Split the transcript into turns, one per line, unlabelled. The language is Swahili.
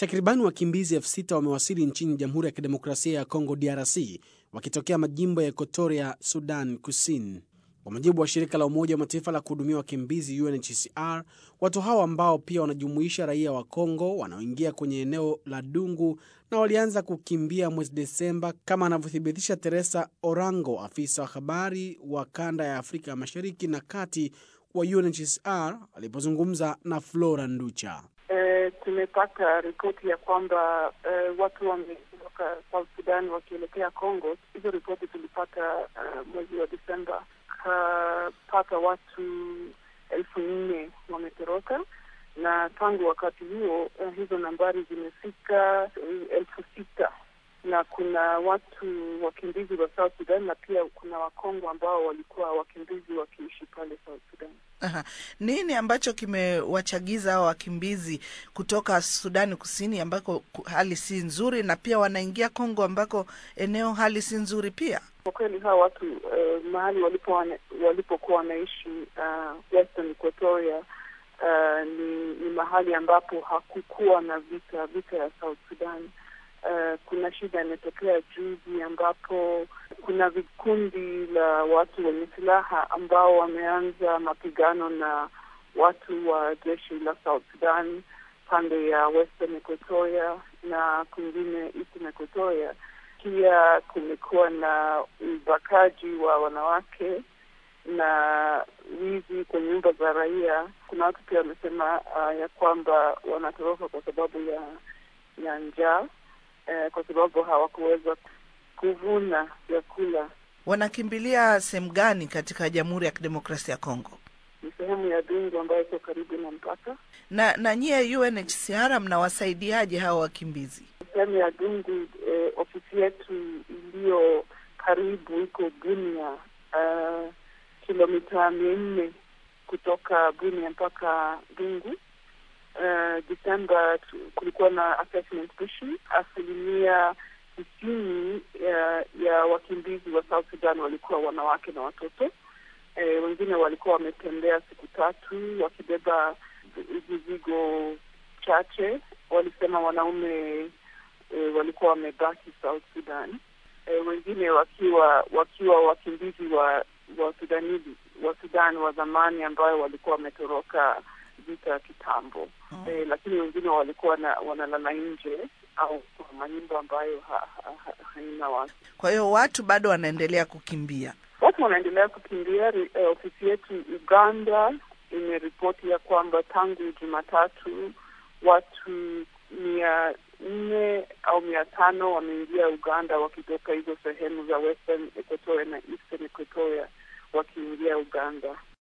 Takribani wakimbizi elfu sita wamewasili nchini Jamhuri ya Kidemokrasia ya Kongo DRC wakitokea majimbo ya Equatoria, Sudan Kusini. Kwa mujibu wa shirika la Umoja wa Mataifa la kuhudumia wakimbizi UNHCR, watu hao ambao pia wanajumuisha raia wa Kongo wanaoingia kwenye eneo la Dungu na walianza kukimbia mwezi Desemba, kama anavyothibitisha Teresa Orango, afisa wa habari wa kanda ya Afrika ya Mashariki na Kati wa UNHCR alipozungumza na Flora Nducha.
E, tumepata ripoti ya kwamba e, watu wametoka South Sudan wakielekea Congo. Hizo ripoti tulipata uh, mwezi wa Desemba. Kapata watu elfu nne wametoroka, na tangu wakati huo uh, hizo nambari zimefika uh, elfu sita na kuna watu wakimbizi wa South Sudan na pia kuna Wakongo ambao walikuwa wakimbizi wakiishi pale South Sudan.
Aha. Nini ambacho kimewachagiza hao wakimbizi kutoka Sudani Kusini ambako hali si nzuri na pia wanaingia Kongo ambako eneo hali si nzuri pia?
Kwa kweli hawa watu uh, mahali walipo walipokuwa wanaishi uh, Western Equatoria uh, ni, ni mahali ambapo hakukuwa na vita vita ya South Sudan. Uh, kuna shida imetokea juzi ambapo kuna vikundi la watu wenye silaha ambao wameanza mapigano na watu wa jeshi la South Sudan pande ya Western Equatoria na kwingine Eastern Equatoria. Pia kumekuwa na ubakaji wa wanawake na wizi kwenye nyumba za raia. Kuna watu pia wamesema uh, ya kwamba wanatoroka kwa sababu ya ya njaa Eh, kwa sababu hawakuweza kuvuna vyakula.
Wanakimbilia sehemu gani katika Jamhuri ya Kidemokrasia ya Kongo?
Ni sehemu ya Dungu ambayo iko karibu na mpaka.
Na na nyie UNHCR mnawasaidiaje hawa wakimbizi?
Sehemu ya Dungu, eh, ofisi yetu iliyo karibu iko Bunia, uh, kilomita mia nne kutoka Bunia mpaka Dungu. Uh, Desemba kulikuwa na assessment mission. Asilimia tisini ya, ya wakimbizi wa South Sudan walikuwa wanawake na watoto. E, wengine walikuwa wametembea siku tatu wakibeba vizigo chache. Walisema wanaume e, walikuwa wamebaki South Sudan. E, wengine wakiwa wakiwa wakimbizi wa wa Sudani wa Sudan wa zamani ambayo walikuwa wametoroka vita ya kitambo mm. Eh, lakini wengine walikuwa na, wanalala nje au kwa manyumba ambayo ha, ha, ha, haina watu.
Kwa hiyo watu bado wanaendelea kukimbia,
watu wanaendelea kukimbia. Eh, ofisi yetu Uganda imeripoti ya kwamba tangu Jumatatu watu mia nne au mia tano wameingia Uganda wakitoka hizo sehemu za Western Equatoria na Eastern Equatoria wakiingia Uganda.